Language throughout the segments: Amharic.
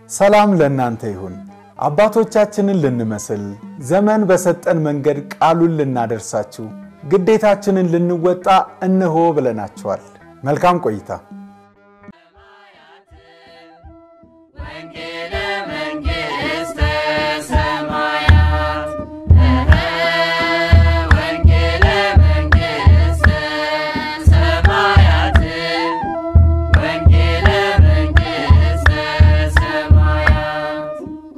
ሰላም ለእናንተ ይሁን። አባቶቻችንን ልንመስል ዘመን በሰጠን መንገድ ቃሉን ልናደርሳችሁ ግዴታችንን ልንወጣ እነሆ ብለናችኋል። መልካም ቆይታ። ወንጌለ መንግሥተ ሰማያት ወንጌለ መንግሥተ ሰማያት ወንጌለ መንግሥተ ሰማያት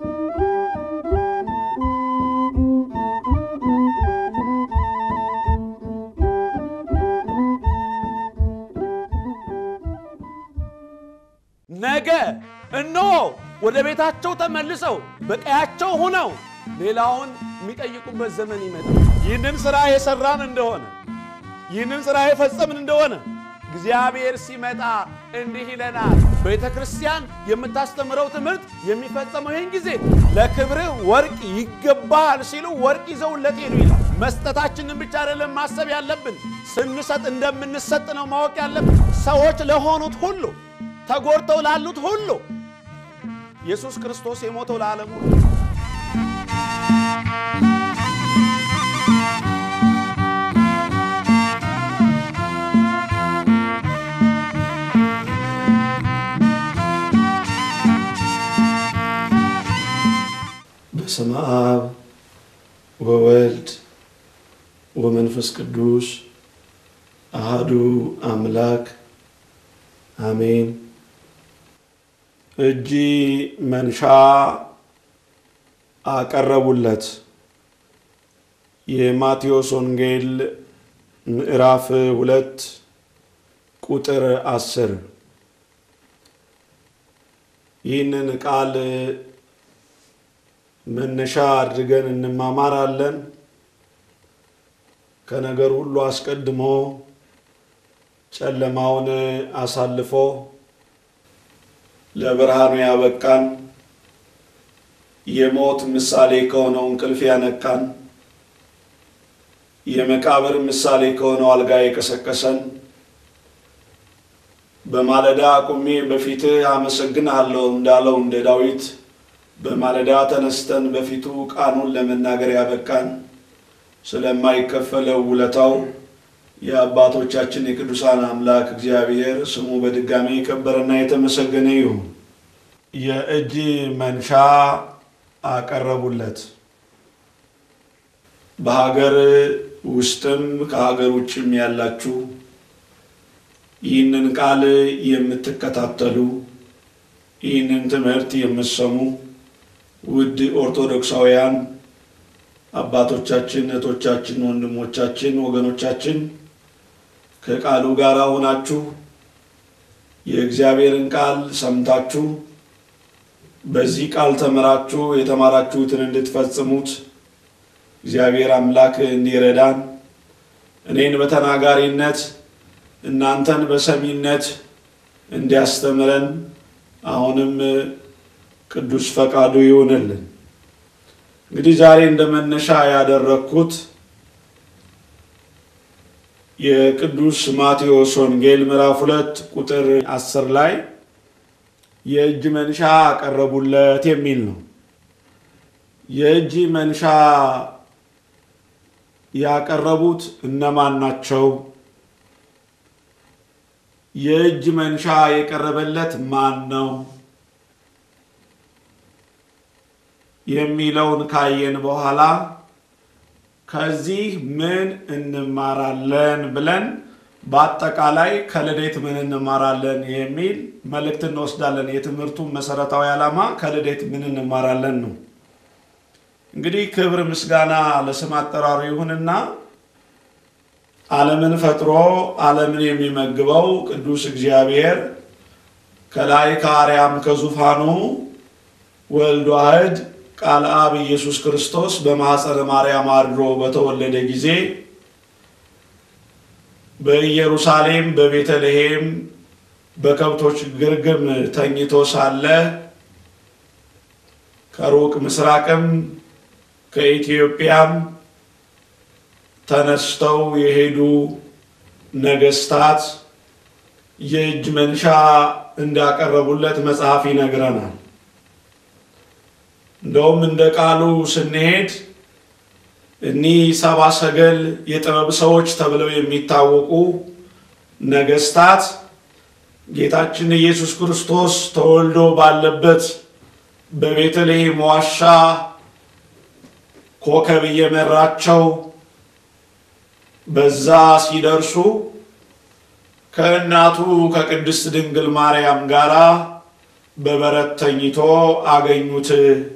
ነገ እነሆ ወደ ቤታቸው ተመልሰው በቀያቸው ሆነው ሌላውን የሚጠይቁበት ዘመን ይመጣል። ይህንን ሥራ የሠራን እንደሆነ ይህንን ሥራ የፈጸምን እንደሆነ እግዚአብሔር ሲመጣ እንዲህ ይለናል። ቤተ ክርስቲያን የምታስተምረው ትምህርት የሚፈጸመው ይህን ጊዜ ለክብርህ ወርቅ ይገባሃል ሲሉ ወርቅ ይዘውለት ሄዱ ይላል። መስጠታችንን ብቻ አይደለም ማሰብ ያለብን፣ ስንሰጥ እንደምንሰጥ ነው ማወቅ ያለብን። ሰዎች ለሆኑት ሁሉ ተጎድተው ላሉት ሁሉ ኢየሱስ ክርስቶስ የሞተው ለዓለም ሁሉ በስመ አብ ወወልድ ወመንፈስ ቅዱስ አሃዱ አምላክ አሜን። እጅ መንሻ አቀረቡለት። የማቴዎስ ወንጌል ምዕራፍ ሁለት ቁጥር አስር ይህንን ቃል መነሻ አድርገን እንማማራለን። ከነገር ሁሉ አስቀድሞ ጨለማውን አሳልፎ ለብርሃኑ ያበቃን የሞት ምሳሌ ከሆነው እንቅልፍ ያነቃን የመቃብር ምሳሌ ከሆነው አልጋ የቀሰቀሰን በማለዳ ቁሜ በፊትህ አመሰግንሃለሁ እንዳለው እንደ ዳዊት በማለዳ ተነስተን በፊቱ ቃኑን ለመናገር ያበቃን ስለማይከፈለው ውለታው የአባቶቻችን የቅዱሳን አምላክ እግዚአብሔር ስሙ በድጋሚ የከበረና የተመሰገነ ይሁን። የእጅ መንሻ አቀረቡለት። በሀገር ውስጥም ከሀገር ውጭም ያላችሁ ይህንን ቃል የምትከታተሉ ይህንን ትምህርት የምትሰሙ ውድ ኦርቶዶክሳውያን አባቶቻችን፣ እህቶቻችን፣ ወንድሞቻችን፣ ወገኖቻችን ከቃሉ ጋር ሆናችሁ የእግዚአብሔርን ቃል ሰምታችሁ በዚህ ቃል ተምራችሁ የተማራችሁትን እንድትፈጽሙት እግዚአብሔር አምላክ እንዲረዳን እኔን በተናጋሪነት እናንተን በሰሚነት እንዲያስተምረን አሁንም ቅዱስ ፈቃዱ ይሆንልን። እንግዲህ ዛሬ እንደ መነሻ ያደረግኩት የቅዱስ ማቴዎስ ወንጌል ምዕራፍ ሁለት ቁጥር አስር ላይ የእጅ መንሻ አቀረቡለት የሚል ነው። የእጅ መንሻ ያቀረቡት እነማን ናቸው? የእጅ መንሻ የቀረበለት ማን ነው? የሚለውን ካየን በኋላ ከዚህ ምን እንማራለን ብለን በአጠቃላይ ከልደት ምን እንማራለን የሚል መልእክት እንወስዳለን። የትምህርቱ መሰረታዊ ዓላማ ከልደት ምን እንማራለን ነው። እንግዲህ ክብር ምስጋና ለስም አጠራሩ ይሁንና ዓለምን ፈጥሮ ዓለምን የሚመግበው ቅዱስ እግዚአብሔር ከላይ ከአርያም ከዙፋኑ ወልድ ዋሕድ ቃል አብ ኢየሱስ ክርስቶስ በማኅፀነ ማርያም አድሮ በተወለደ ጊዜ በኢየሩሳሌም በቤተልሔም በከብቶች ግርግም ተኝቶ ሳለ ከሩቅ ምስራቅም ከኢትዮጵያም ተነስተው የሄዱ ነገስታት የእጅ መንሻ እንዳቀረቡለት መጽሐፍ ይነግረናል። እንደውም እንደ ቃሉ ስንሄድ እኒህ ሰባ ሰገል የጥበብ ሰዎች ተብለው የሚታወቁ ነገስታት ጌታችን ኢየሱስ ክርስቶስ ተወልዶ ባለበት በቤተልሔም ዋሻ ኮከብ እየመራቸው በዛ ሲደርሱ ከእናቱ ከቅድስት ድንግል ማርያም ጋር በበረት ተኝቶ አገኙት።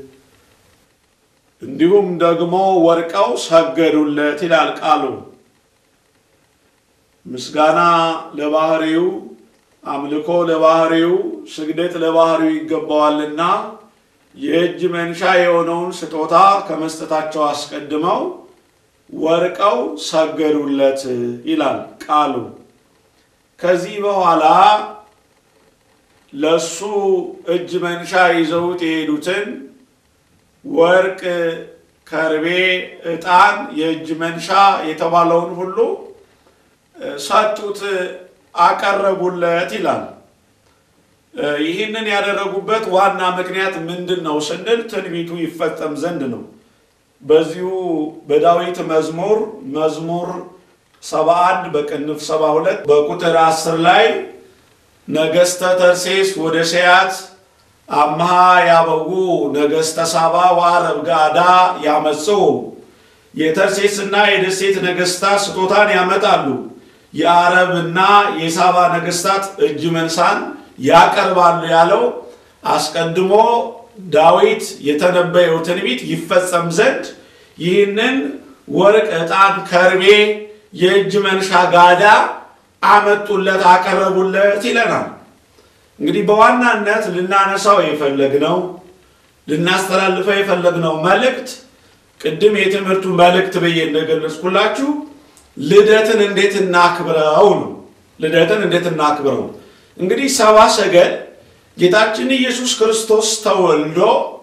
እንዲሁም ደግሞ ወርቀው ሰገዱለት ይላል ቃሉ። ምስጋና ለባህሪው፣ አምልኮ ለባህሪው፣ ስግደት ለባህሪው ይገባዋልና የእጅ መንሻ የሆነውን ስጦታ ከመስጠታቸው አስቀድመው ወርቀው ሰገዱለት ይላል ቃሉ። ከዚህ በኋላ ለሱ እጅ መንሻ ይዘውት የሄዱትን ወርቅ፣ ከርቤ፣ ዕጣን፣ የእጅ መንሻ የተባለውን ሁሉ ሰጡት፣ አቀረቡለት ይላል። ይህንን ያደረጉበት ዋና ምክንያት ምንድን ነው ስንል ትንቢቱ ይፈጸም ዘንድ ነው። በዚሁ በዳዊት መዝሙር መዝሙር 71 በቅንፍ 72 በቁጥር 10 ላይ ነገሥተ ተርሴስ ወደ ሰያት አምሃ ያበጉ ነገሥተ ሳባ ወአረብ ጋዳ ያመጽኡ የተርሴስና የደሴት ነገሥታት ስጦታን ያመጣሉ፣ የአረብና የሳባ ነገሥታት እጅ መንሳን ያቀርባሉ ያለው አስቀድሞ ዳዊት የተነበየው ትንቢት ይፈጸም ዘንድ ይህንን ወርቅ፣ ዕጣን፣ ከርቤ፣ የእጅ መንሻ ጋዳ አመጡለት፣ አቀረቡለት ይለናል። እንግዲህ በዋናነት ልናነሳው የፈለግነው ልናስተላልፈው የፈለግነው መልእክት ቅድም የትምህርቱ መልእክት ብዬ እንደገለጽኩላችሁ ልደትን እንዴት እናክብረው ነው። ልደትን እንዴት እናክብረው እንግዲህ ሰባ ሰገል ጌታችን ኢየሱስ ክርስቶስ ተወልዶ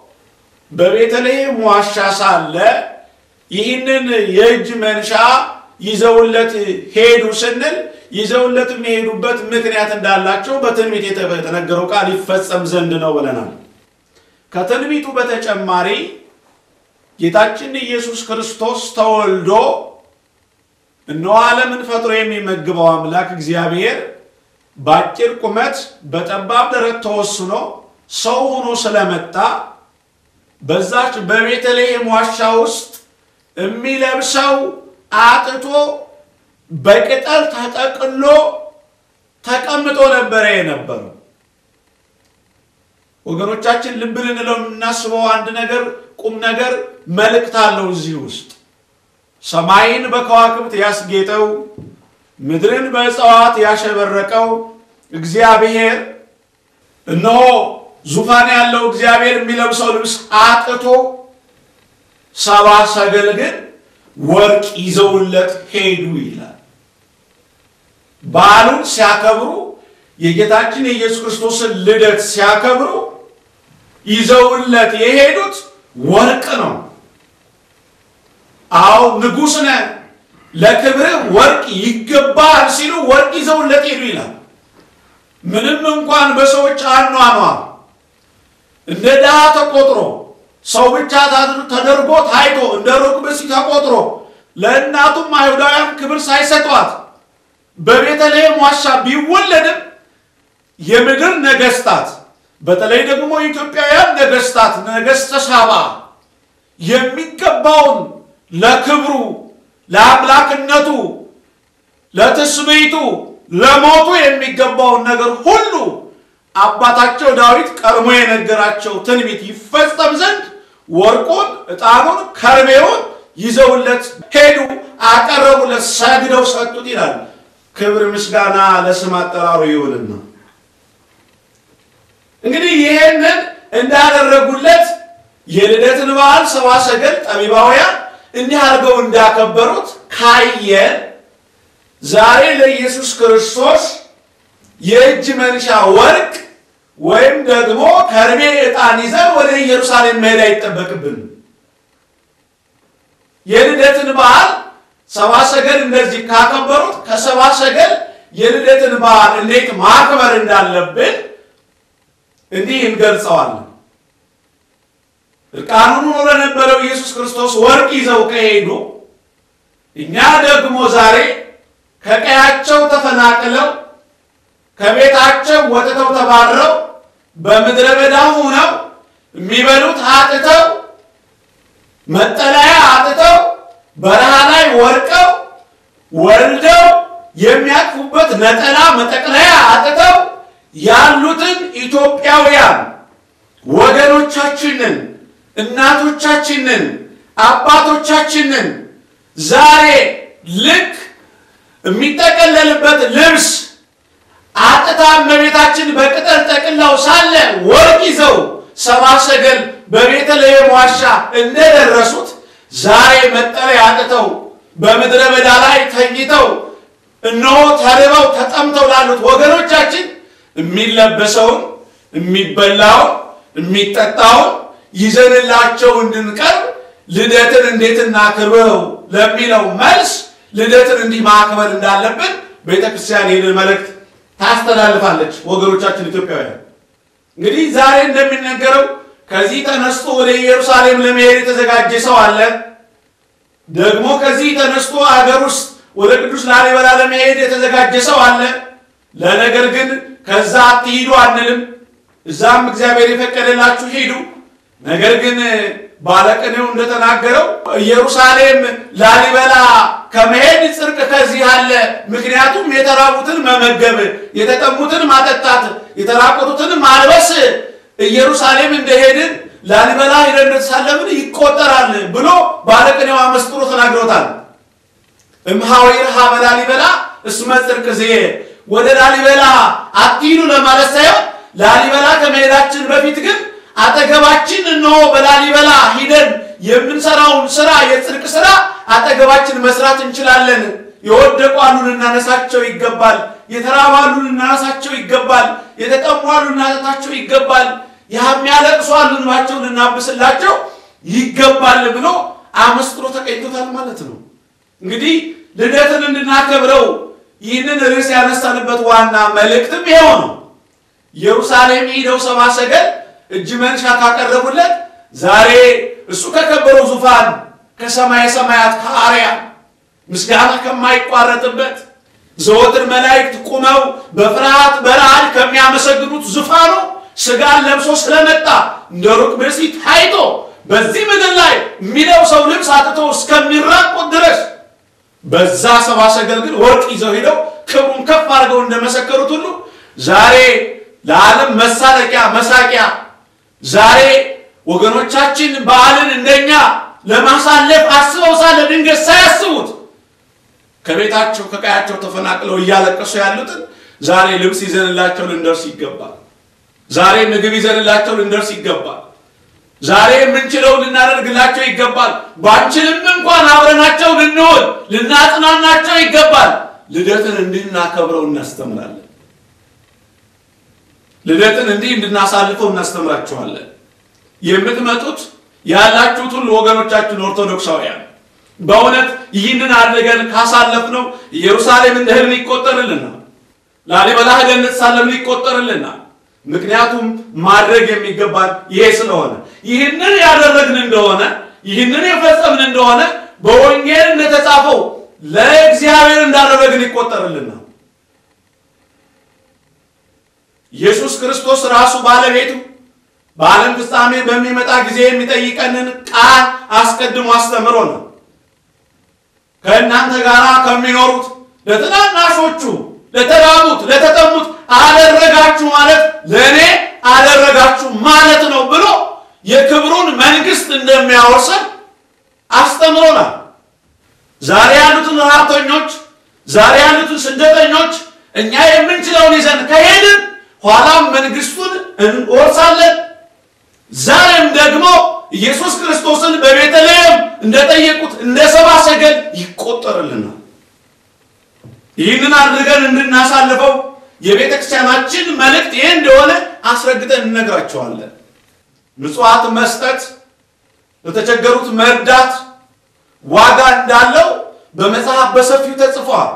በቤተልሔም ዋሻ ሳለ ይህንን የእጅ መንሻ ይዘውለት ሄዱ ስንል ይዘውለት የሚሄዱበት ምክንያት እንዳላቸው በትንቢት የተነገረው ቃል ይፈጸም ዘንድ ነው ብለናል። ከትንቢቱ በተጨማሪ ጌታችን ኢየሱስ ክርስቶስ ተወልዶ እነሆ ዓለምን ፈጥሮ የሚመግበው አምላክ እግዚአብሔር በአጭር ቁመት በጠባብ ደረት ተወስኖ ሰው ሆኖ ስለመጣ በዛች በቤተልሔም ዋሻ ውስጥ የሚለብሰው አጥቶ በቅጠል ተጠቅሎ ተቀምጦ ነበረ የነበረው። ወገኖቻችን ልብ ልንለው የምናስበው አንድ ነገር ቁም ነገር መልእክት አለው እዚህ ውስጥ ሰማይን በከዋክብት ያስጌጠው ምድርን በእጽዋት ያሸበረቀው እግዚአብሔር እነሆ ዙፋን ያለው እግዚአብሔር የሚለብሰው ልብስ አጥቶ ሰባ ሰገል ግን ወርቅ ይዘውለት ሄዱ ይላል። በዓሉን ሲያከብሩ የጌታችን የኢየሱስ ክርስቶስን ልደት ሲያከብሩ ይዘውለት የሄዱት ወርቅ ነው። አዎ ንጉሥ ነህ ለክብርህ ወርቅ ይገባል ሲሉ ወርቅ ይዘውለት ሄዱ ይላል። ምንም እንኳን በሰዎች አኗኗር እንደ ድሃ ተቆጥሮ ሰው ብቻ ተደርጎ ታይቶ እንደ ሩቅ ብእሲ ተቆጥሮ ለእናቱም አይሁዳውያን ክብር ሳይሰጧት በቤተልሔም ዋሻ ቢወለድም የምድር ነገስታት በተለይ ደግሞ የኢትዮጵያውያን ነገስታት ነገስተ ሳባ የሚገባውን ለክብሩ ለአምላክነቱ ለትስብእቱ ለሞቱ የሚገባውን ነገር ሁሉ አባታቸው ዳዊት ቀድሞ የነገራቸው ትንቢት ይፈጸም ዘንድ ወርቁን፣ ዕጣኑን፣ ከርቤውን ይዘውለት ሄዱ፣ አቀረቡለት፣ ሰግደው ሰጡት ይላል። ክብር ምስጋና ለስም አጠራሩ ይሁንና እንግዲህ ይህንን እንዳደረጉለት የልደትን በዓል ሰብአ ሰገል ጠቢባውያን እንዲህ አድርገው እንዳከበሩት ካየን ዛሬ ለኢየሱስ ክርስቶስ የእጅ መንሻ ወርቅ ወይም ደግሞ ከርቤ ዕጣን ይዘን ወደ ኢየሩሳሌም መሄድ አይጠበቅብንም። የልደትን በዓል ሰብአ ሰገል እንደዚህ ካከበሩት ከሰብአ ሰገል የልደትን በዓል እንዴት ማክበር እንዳለብን እንዲህ እንገልጸዋለን። እርቃኑን ሆኖ ለነበረው ኢየሱስ ክርስቶስ ወርቅ ይዘው ከሄዱ እኛ ደግሞ ዛሬ ከቀያቸው ተፈናቅለው ከቤታቸው ወጥተው ተባረው በምድረ በዳ ሆነው የሚበሉት አጥተው መጠለያ አጥተው በረሃ ላይ ወድቀው ወልደው የሚያቅፉበት ነጠላ መጠቅለያ አጥተው ያሉትን ኢትዮጵያውያን ወገኖቻችንን፣ እናቶቻችንን፣ አባቶቻችንን ዛሬ ልክ የሚጠቀለልበት ልብስ አጥታ እመቤታችን በቅጠል ጠቅላው ሳለ ወርቅ ይዘው ሰብአ ሰገል በቤተልሔም ዋሻ እንደደረሱት ዛሬ መጠለያ አጥተው በምድረ በዳ ላይ ተኝተው እነሆ ተርበው ተጠምተው ላሉት ወገኖቻችን የሚለበሰውን የሚበላውን የሚጠጣውን ይዘንላቸው እንድንቀርብ ልደትን እንዴት እናክብረው ለሚለው መልስ ልደትን እንዲህ ማክበር እንዳለብን ቤተ ክርስቲያን ይህንን መልእክት ታስተላልፋለች። ወገኖቻችን ኢትዮጵያውያን እንግዲህ ዛሬ እንደሚነገረው ከዚህ ተነስቶ ወደ ኢየሩሳሌም ለመሄድ የተዘጋጀ ሰው አለ። ደግሞ ከዚህ ተነስቶ አገር ውስጥ ወደ ቅዱስ ላሊበላ ለመሄድ የተዘጋጀ ሰው አለ። ለነገር ግን ከዛ አትሂዱ አንልም። እዛም እግዚአብሔር የፈቀደላችሁ ሂዱ። ነገር ግን ባለቅኔው እንደተናገረው ኢየሩሳሌም ላሊበላ ከመሄድ ጽድቅ ከዚህ አለ። ምክንያቱም የተራቡትን መመገብ፣ የተጠሙትን ማጠጣት፣ የተራቆቱትን ማልበስ ኢየሩሳሌም እንደሄድን ላሊበላ ሄደን እንደተሳለምን ይቆጠራል ብሎ ባለቅኔው አመስጥሮ ተናግሮታል። እምሃዊር ሀበ ላሊበላ እስመ ጽድቅ ዝየ ወደ ላሊበላ አትሂዱ ለማለት ሳይሆን ላሊበላ ከመሄዳችን በፊት ግን አጠገባችን እነሆ በላሊበላ ሂደን የምንሰራውን ስራ የጽድቅ ስራ አጠገባችን መስራት እንችላለን። የወደቁ አሉ ልናነሳቸው ይገባል። የተራቡ አሉ ልናነሳቸው ይገባል። የተጠሙ አሉ ልናጠጣቸው ይገባል። የሚያለቅሱ አሉ እንባቸውን ልናብስላቸው ይገባል ብሎ አመስጥሮ ተቀኝቶታል ማለት ነው። እንግዲህ ልደትን እንድናከብረው ይህንን ርዕስ ያነሳንበት ዋና መልእክትም ይኸው ነው። ኢየሩሳሌም ሄደው ሰብአ ሰገል እጅ መንሻ ካቀረቡለት ዛሬ እሱ ከከበረው ዙፋን ከሰማየ ሰማያት ከአርያም ምስጋና ከማይቋረጥበት ዘወትር መላእክት ቁመው በፍርሃት በረዓድ ከሚያመሰግኑት ዙፋኑ ስጋን ለብሶ ስለመጣ እንደ ሩቅ ብእሲ ታይቶ በዚህ ምድር ላይ የሚለብሰው ልብስ አጥቶ እስከሚራቆት ድረስ በዛ ሰብአ ሰገል ግን ወርቅ ይዘው ሄደው ክብሩን ከፍ አድርገው እንደመሰከሩት ሁሉ ዛሬ ለዓለም መሳለቂያ መሳቂያ ዛሬ ወገኖቻችን በዓልን እንደኛ ለማሳለፍ አስበው ሳለ ድንገት ሳያስቡት ከቤታቸው ከቀያቸው ተፈናቅለው እያለቀሱ ያሉትን ዛሬ ልብስ ይዘንላቸው ልንደርስ ይገባል። ዛሬ ምግብ ይዘንላቸው ልንደርስ ይገባል። ዛሬ የምንችለው ልናደርግላቸው ይገባል። ባንችልም እንኳን አብረናቸው ልንውል ልናጽናናቸው ይገባል። ልደትን እንድናከብረው እናስተምራለን። ልደትን እንዲህ እንድናሳልፈው እናስተምራችኋለን። የምትመጡት ያላችሁት ሁሉ ወገኖቻችን ኦርቶዶክሳውያን በእውነት ይህንን አድርገን ካሳለፍነው ኢየሩሳሌም እንደ ህልም ይቆጠርልናል። ላሊበላ ሄደን እንሳለምን ይቆጠርልናል። ምክንያቱም ማድረግ የሚገባን ይሄ ስለሆነ ይህንን ያደረግን እንደሆነ ይህንን የፈጸምን እንደሆነ በወንጌል እንደተጻፈው ለእግዚአብሔር እንዳደረግን ይቆጠርልናል። ኢየሱስ ክርስቶስ ራሱ ባለቤቱ በዓለም ፍጻሜ በሚመጣ ጊዜ የሚጠይቀንን ቃል አስቀድሞ አስተምሮ ነው። ከእናንተ ጋር ከሚኖሩት ለትናናሾቹ፣ ለተራቡት፣ ለተጠሙት አደረጋችሁ ማለት ለእኔ አደረጋችሁ ማለት ነው ብሎ የክብሩን መንግስት እንደሚያወርሰን አስተምሮናል። ዛሬ ያሉትን ረሃብተኞች፣ ዛሬ ያሉትን ስደተኞች እኛ የምንችለውን ይዘን ከሄድን ኋላም መንግስቱን እንወርሳለን። ዛሬም ደግሞ ኢየሱስ ክርስቶስን በቤተልሔም እንደጠየቁት እንደ ሰብአ ሰገል ይቆጠርልናል። ይህንን አድርገን እንድናሳልፈው የቤተ ክርስቲያናችን መልእክት ይህ እንደሆነ አስረግጠን እንነግራቸዋለን። ምጽዋት መስጠት፣ ለተቸገሩት መርዳት ዋጋ እንዳለው በመጽሐፍ በሰፊው ተጽፏል።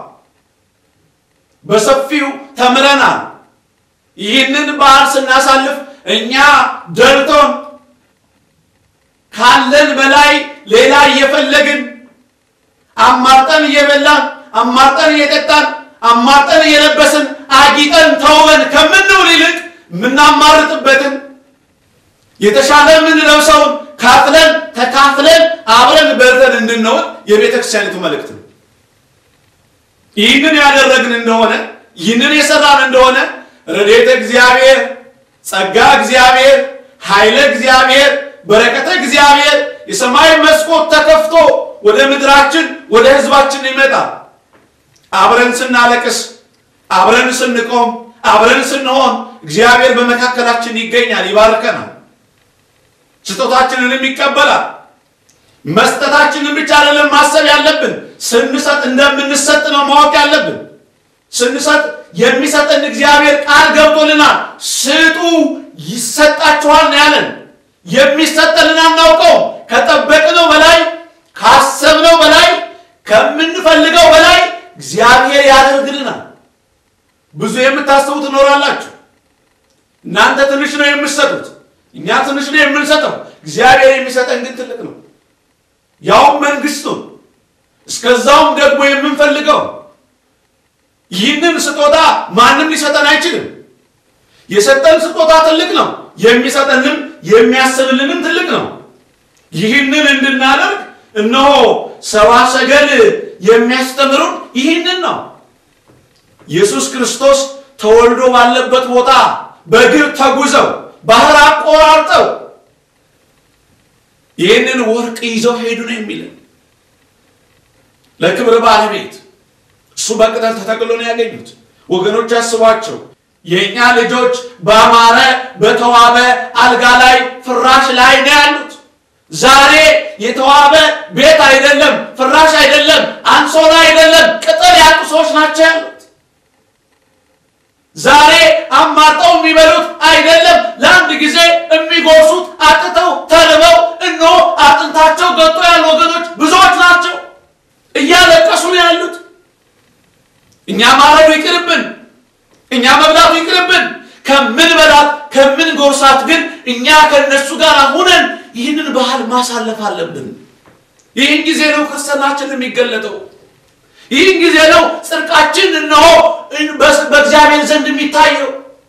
በሰፊው ተምረናል። ይህንን በዓል ስናሳልፍ እኛ ደልቶን ካለን በላይ ሌላ እየፈለግን አማርጠን እየበላን አማርጠን እየጠጣን አማርጠን እየለበስን አጊጠን ተውበን ከምንውል ይልቅ የምናማርጥበትን የተሻለ የምንለብሰውን ካፍለን ተካፍለን አብረን በልተን እንድንውል የቤተ ክርስቲያኒቱ መልእክት ነው። ይህንን ያደረግን እንደሆነ ይህንን የሰራን እንደሆነ ረድኤተ እግዚአብሔር፣ ጸጋ እግዚአብሔር፣ ኃይለ እግዚአብሔር፣ በረከተ እግዚአብሔር የሰማይ መስኮት ተከፍቶ ወደ ምድራችን ወደ ሕዝባችን ይመጣል። አብረን ስናለቅስ፣ አብረን ስንቆም፣ አብረን ስንሆን እግዚአብሔር በመካከላችን ይገኛል፣ ይባርከናል፣ ስጦታችንንም ይቀበላል። መስጠታችንን ብቻ አይደለም ማሰብ ያለብን፣ ስንሰጥ እንደምንሰጥ ነው ማወቅ ያለብን። ስንሰጥ የሚሰጠን እግዚአብሔር ቃል ገብቶልናል። ስጡ ይሰጣችኋል ነው ያለን። የሚሰጠንን አናውቀው። ከጠበቅነው በላይ ካሰብነው በላይ ከምንፈልገው በላይ እግዚአብሔር ያደርግልናል። ብዙ የምታስቡ ትኖራላችሁ። እናንተ ትንሽ ነው የምትሰጡት፣ እኛ ትንሽ ነው የምንሰጠው። እግዚአብሔር የሚሰጠን ግን ትልቅ ነው፣ ያውም መንግስቱን እስከዛውም ደግሞ የምንፈልገው ይህንን ስጦታ ማንም ሊሰጠን አይችልም። የሰጠን ስጦታ ትልቅ ነው፣ የሚሰጠንም የሚያስብልንም ትልቅ ነው። ይህንን እንድናደርግ እነሆ ሰብአ ሰገል የሚያስተምሩን ይህንን ነው። ኢየሱስ ክርስቶስ ተወልዶ ባለበት ቦታ በእግር ተጉዘው ባህር አቆራርጠው ይህንን ወርቅ ይዘው ሄዱ ነው የሚለን ለክብር ባለቤት እሱ በቅጠል ተተክሎ ነው ያገኙት። ወገኖች አስቧቸው። የእኛ ልጆች በአማረ በተዋበ አልጋ ላይ ፍራሽ ላይ ነው ያሉት። ዛሬ የተዋበ ቤት አይደለም፣ ፍራሽ አይደለም፣ አንሶላ አይደለም፣ ቅጠል ያጡ ሰዎች ናቸው ያሉት። ዛሬ አማርጠው የሚበሉት አይደለም፣ ለአንድ ጊዜ የሚጎርሱት አጥተው ተርበው እነሆ አጥንታቸው ገጦ ያሉ ወገኖች ብዙዎች ናቸው። እያለቀሱ ነው ያሉት። እኛ ማረዱ ይቅርብን፣ እኛ መብላቱ ይቅርብን። ከምን በላት ከምን ጎርሳት ግን እኛ ከነሱ ጋር ሁነን ይህንን ባህል ማሳለፍ አለብን። ይህን ጊዜ ነው ክርስትናችን የሚገለጠው። ይህን ጊዜ ነው ጽድቃችን እነሆ በእግዚአብሔር ዘንድ የሚታየው።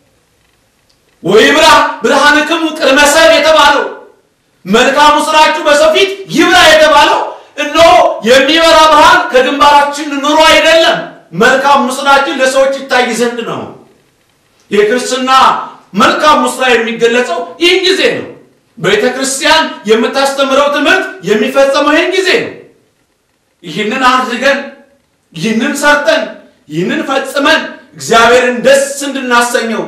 ወይብራ ብርሃንክሙ ቅድመ ሰብእ የተባለው መልካሙ ስራችሁ በሰው ፊት ይብራ የተባለው እነሆ የሚበራ ብርሃን ከግንባራችን ኑሮ አይደለም፣ መልካም ስራችን ለሰዎች ይታይ ዘንድ ነው። የክርስትና መልካም ስራ የሚገለጸው ይህን ጊዜ ነው። ቤተ ክርስቲያን የምታስተምረው ትምህርት የሚፈጸመው ይህን ጊዜ ነው። ይህንን አድርገን ይህንን ሰርተን ይህንን ፈጽመን እግዚአብሔርን ደስ እንድናሰኘው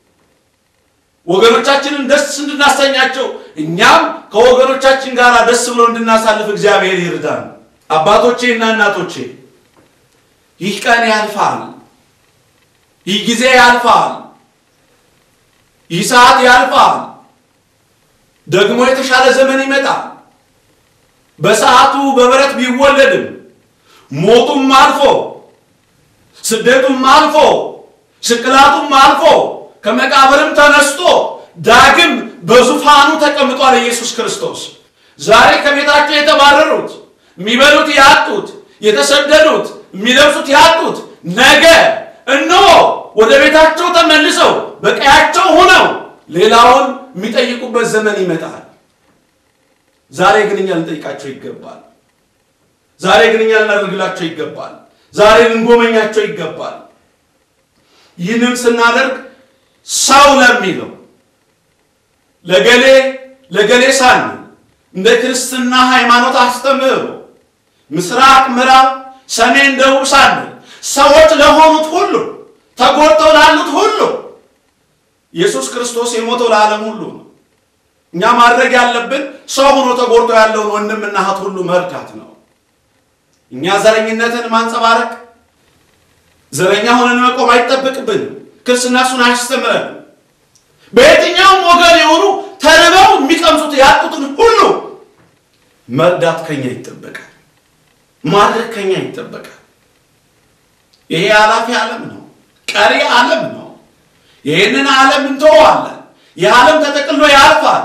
ወገኖቻችንን ደስ እንድናሰኛቸው እኛም ከወገኖቻችን ጋር ደስ ብሎ እንድናሳልፍ እግዚአብሔር ይርዳን። አባቶቼ እና እናቶቼ ይህ ቀን ያልፋል፣ ይህ ጊዜ ያልፋል፣ ይህ ሰዓት ያልፋል። ደግሞ የተሻለ ዘመን ይመጣል። በሰዓቱ በበረት ቢወለድም ሞቱም አልፎ ስደቱም አልፎ ስቅላቱም አልፎ ከመቃብርም ተነስቶ ዳግም በዙፋኑ ተቀምጧል ኢየሱስ ክርስቶስ። ዛሬ ከቤታቸው የተባረሩት የሚበሉት ያጡት፣ የተሰደዱት የሚለብሱት ያጡት ነገ እነሆ ወደ ቤታቸው ተመልሰው በቀያቸው ሆነው ሌላውን የሚጠይቁበት ዘመን ይመጣል። ዛሬ ግን እኛ ልንጠይቃቸው ይገባል። ዛሬ ግን እኛ ልናደርግላቸው ይገባል። ዛሬ ልንጎመኛቸው ይገባል። ይህንም ስናደርግ ሰው ለሚለው ለገሌ ለገሌ ሳን እንደ ክርስትና ሃይማኖት አስተምህሮ ምስራቅ፣ ምዕራብ፣ ሰሜን፣ ደቡብ ሳን ሰዎች ለሆኑት ሁሉ ተጎድተው ላሉት ሁሉ ኢየሱስ ክርስቶስ የሞተው ለዓለም ሁሉ ነው። እኛ ማድረግ ያለብን ሰው ሆኖ ተጎድቶ ያለውን ወንድምና እህት ሁሉ መርዳት ነው። እኛ ዘረኝነትን ማንጸባረቅ ዘረኛ ሆነን መቆም አይጠበቅብንም። ክርስትና እሱን አያስተምረንም። በየትኛውም ወገን የሆኑ ተርበው የሚቀምሱት ያጡትን ሁሉ መርዳት ከኛ ይጠበቃል። ማድረግ ከኛ ይጠበቃል። ይሄ ኃላፊ ዓለም ነው፣ ቀሪ ዓለም ነው። ይህንን ዓለም እንተዋለን። ይህ ዓለም ተጠቅሎ ያልፋል።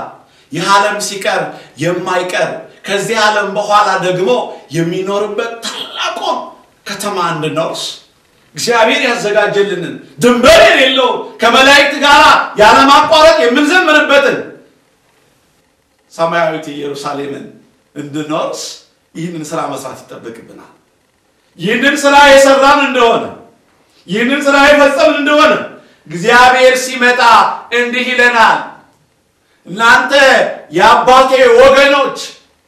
ይህ ዓለም ሲቀር የማይቀር ከዚህ ዓለም በኋላ ደግሞ የሚኖርበት ታላቁን ከተማ እንድንወርስ እግዚአብሔር ያዘጋጀልንን ድንበር የሌለው ከመላእክት ጋር ያለማቋረጥ የምንዘምርበትን ሰማያዊት ኢየሩሳሌምን እንድንወርስ ይህንን ስራ መስራት ይጠበቅብናል። ይህንን ስራ የሰራን እንደሆነ ይህንን ስራ የፈጸምን እንደሆነ እግዚአብሔር ሲመጣ እንዲህ ይለናል፣ እናንተ የአባቴ ወገኖች፣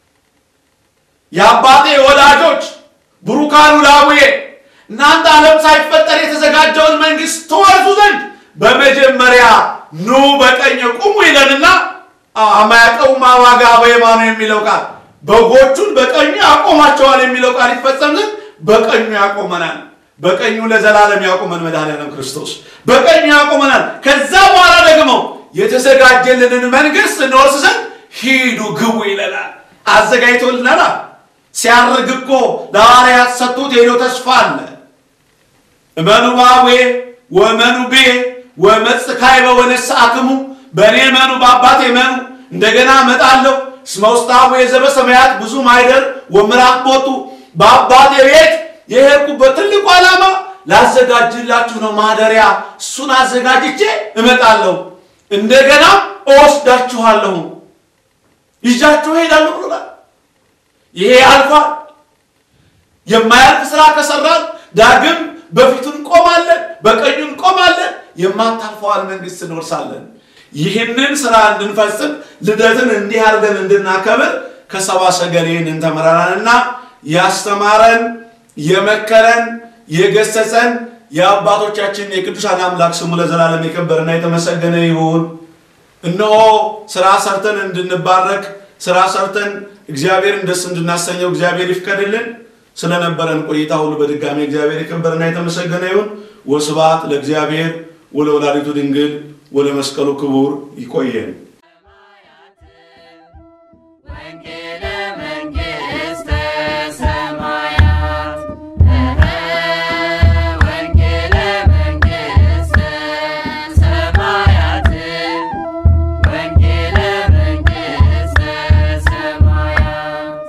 የአባቴ ወዳጆች፣ ብሩካኑ ላቡዬ እናንተ ዓለም ሳይፈጠር የተዘጋጀውን መንግስት ትወርሱ ዘንድ በመጀመሪያ ኑ በቀኝ ቁሙ ይለንና አማያቀው ማዋጋ በየማኑ የሚለው ቃል በጎቹን በቀኙ ያቆማቸዋል የሚለው ቃል ይፈጸም ዘንድ በቀኙ ያቆመናል። በቀኙ ለዘላለም ያቆመን መድኃኒዓለም ክርስቶስ በቀኙ ያቆመናል። ከዛ በኋላ ደግሞ የተዘጋጀልንን መንግስት እንወርስ ዘንድ ሂዱ ግቡ ይለናል። አዘጋጅቶልናል። ሲያርግ እኮ ለሐዋርያት ሰጡት ሄዶ ተስፋ አለ። እመኑ ባዌ ወመኑ ቤ ወመጽካይ በወነስአክሙ በእኔ እመኑ በአባቴ እመኑ እንደገና እመጣለሁ እስመ ውስጣዌ ዘበሰማያት ብዙ ማይደር ወምዕራፍ ቦቱ በአባቴ ቤት የሄድኩበት ትልቁ ዓላማ ላዘጋጅላችሁ ነው ማደሪያ። እሱን አዘጋጅቼ እመጣለሁ፣ እንደገና እወስዳችኋለሁ፣ ይዣችሁ እሄዳለሁ ብሎናል። ይሄ አልፏል። የማያልፍ ስራ ከሰራን ዳግም በፊቱ እንቆማለን፣ በቀኙ እንቆማለን፣ የማታልፈዋል መንግስት እንወርሳለን። ይህንን ስራ እንድንፈጽም ልደትን እንዲህ አድርገን እንድናከብር ከሰባ ሰገል ይህንን ተምረናልና ያስተማረን የመከረን የገሰጸን የአባቶቻችን የቅዱሳን አምላክ ስሙ ለዘላለም የከበረና የተመሰገነ ይሁን። እነሆ ስራ ሰርተን እንድንባረክ ስራ ሰርተን እግዚአብሔርን ደስ እንድናሰኘው እግዚአብሔር ይፍቀድልን። ስለነበረን ቆይታ ሁሉ በድጋሚ እግዚአብሔር የከበረና የተመሰገነ ይሁን። ወስብሐት ለእግዚአብሔር ወለወላዲቱ ድንግል ወለመስቀሉ ክቡር። ይቆየን። ወንጌለ መንግሥተ ሰማያት ወንጌለ መንግሥተ ሰማያት ወንጌለ መንግሥተ ሰማያት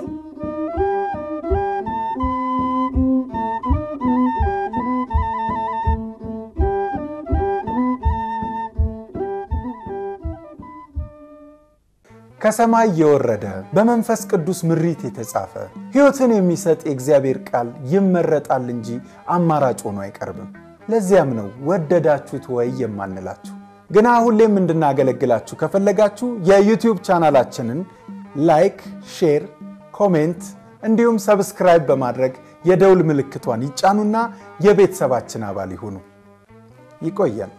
ከሰማይ የወረደ በመንፈስ ቅዱስ ምሪት የተጻፈ ሕይወትን የሚሰጥ የእግዚአብሔር ቃል ይመረጣል እንጂ አማራጭ ሆኖ አይቀርብም። ለዚያም ነው ወደዳችሁት ወይ የማንላችሁ። ግና ሁሌም እንድናገለግላችሁ ከፈለጋችሁ የዩቲዩብ ቻናላችንን ላይክ፣ ሼር፣ ኮሜንት እንዲሁም ሰብስክራይብ በማድረግ የደውል ምልክቷን ይጫኑና የቤተሰባችን አባል ይሁኑ። ይቆያል።